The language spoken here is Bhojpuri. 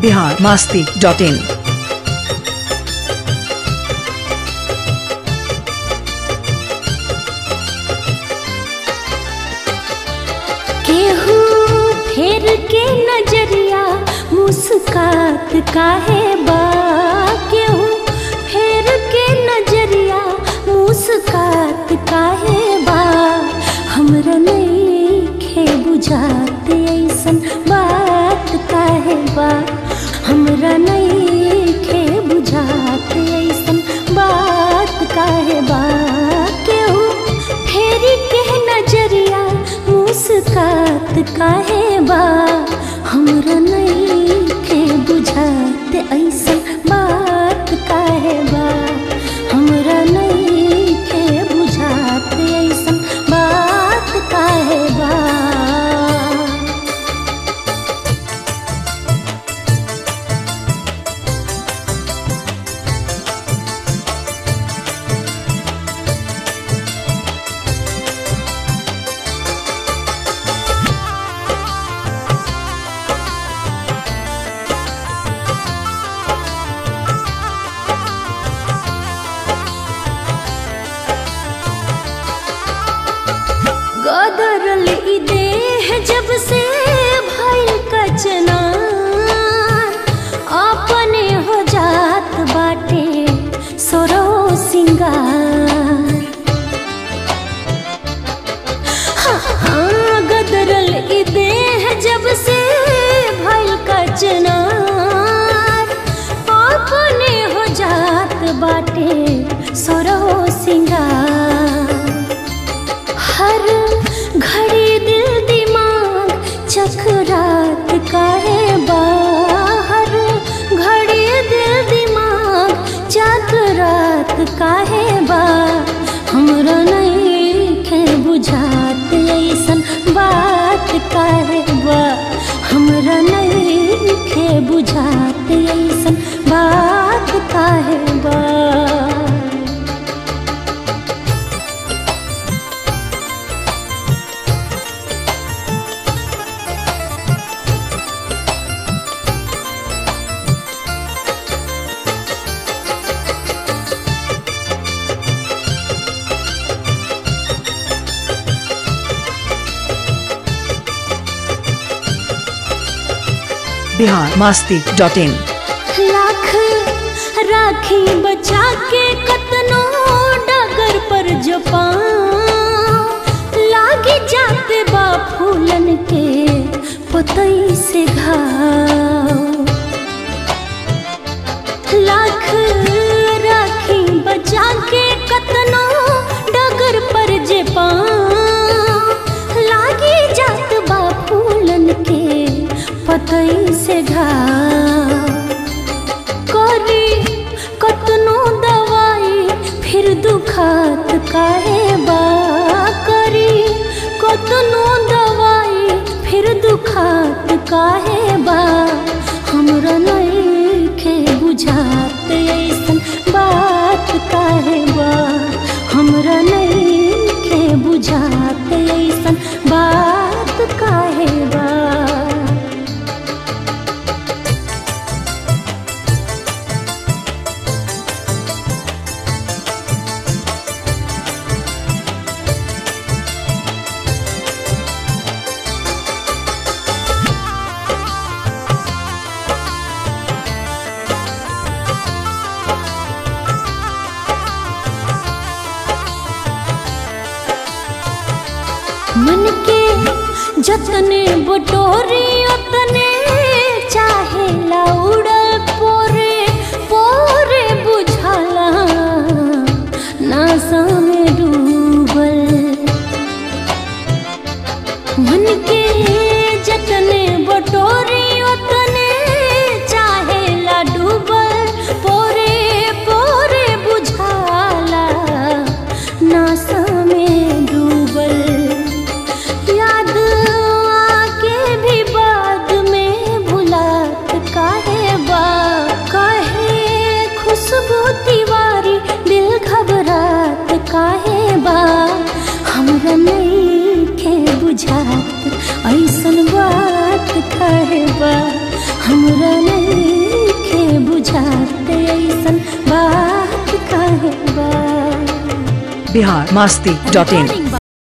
बिहार मास्ती डॉट इन केहू फेर के नजरिया मुस्कात काहे बा केहू फेर के नजरिया मुस्कात काहे बा हमरा नइखे बुझात ऐसन बात काहे बा हमरा नइखे बुझात ऐसन बात काहे बा केहू फेरी के नजरिया मुस्कात काहे बा हमरा नइखे बुझात ऐसन बात काहे बा हमरा नइखे बुझात ऐसन बात काहे बा गदरल ई देह जब से भइल कचना अपने हो जात बाटे सोरो सिंगार हाँ, हाँ, गदरल ई देह जब से भइल कचना अपने हो जात बाटे सोरो सिंगार हर घड़ी दिल दिमाग चकरात काहे बा हर घड़ी दिल दिमाग चकरात काहे बा हमरा नइखे बुझात ऐसन बात काहे बा हमरा नइखे बुझात ऐसन बात काहे बा बिहार मास्ती डॉट इन लाख राखी बचा के कतनो डगर पर जो पाँव लागे जाते बा फूलन के पतई से घाव लाख राखी बचा के कतनो डगर पर जे पाँव लागे जात बा फूलन के पतई से घाव करी कतनो दवाई फिर दुखात काहे बा करी कतनो दवाई फिर दुखात काहे बा हमरा नइखे बुझात ऐसन बात काहे बा हमरा नइखे बुझात ऐसन बात काहे बा मन के जतने बटोरी उतने चाहे उड़ल पोरे पोरे बुझाला नासा में डूबल मन के जतने बटोरी उतने चाहे डूबल पोरे पोरे बुझाला नासा में डूबल याद आके भी बाद में भुलात काहे बा काहे खुशबू तिवारी दिल घबरात काहे बा हमरा नइखे बुझात ऐसन बात काहे बा हमरा नहीं बिहार मास्ती डॉट इन